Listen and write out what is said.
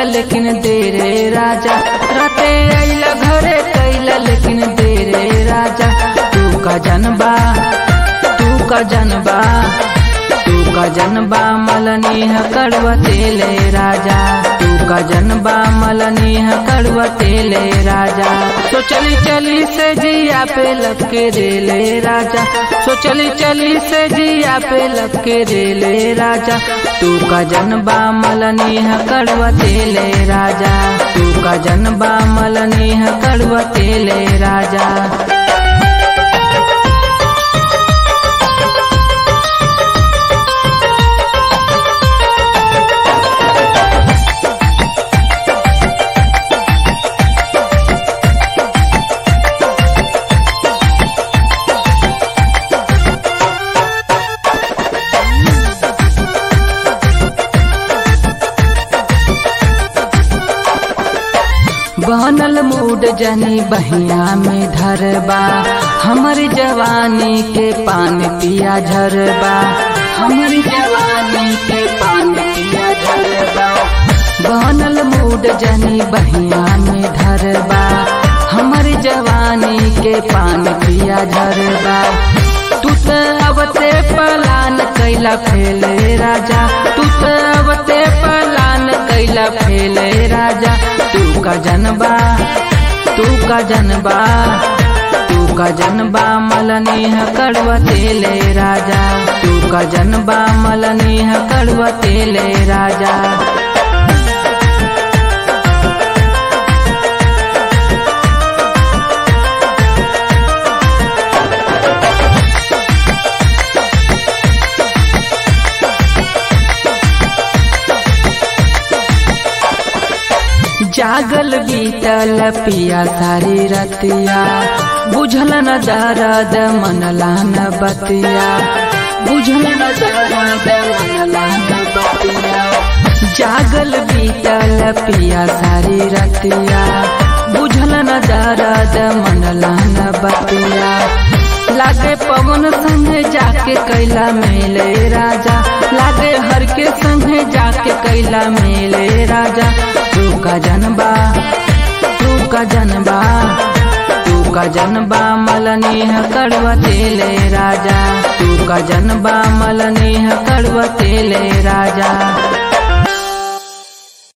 लेकिन देरे राजा राते आइला घरे कैला लेकिन देरे राजा तू का जनबा तू का जनबा तू का जनबा मलनी कड़वा तेले राजा तू का जनबा मलनी कड़वा तेले राजा तो चली चली से जिया पे लपके रेले राजा तो चली चली से जिया पे लपके रेले राजा तू का जनबा मलनी कड़वा तेले राजा तू का जनबा मलनी कड़वा तेले राजा बनल मूड जनी बहिया में धरबा हमर जवानी के पान पिया झरबा हमर जवानी के पान पिया झरबा बनल मूड जनी बहिया में धरबा हमर जवानी के पान पिया झरबा तू त अवते पलान कैला फेले राजा तू त अवते पलान कैला फेले राजा तू का जनबा तू का जनबा तू का जनबा मलनी कड़वा तेले राजा तू का जनबा मलनी कड़वा तेले राजा जागल बीतल पिया सारी रतिया बुझल न दर्द मनला न बतिया बुझल न दर्द मनला न बतिया जागल बीतल पिया सारी रतिया बुझल न दर्द मनला न बतिया लागे पवन संगे जाके कैला मेले राजा लागे हर के संगे जाके कैला मेले राजा तू का जनबा तू का जनबा तू का जनबा मलनी कड़वा तेले राजा तू का जनबा मलनी कड़वा तेले राजा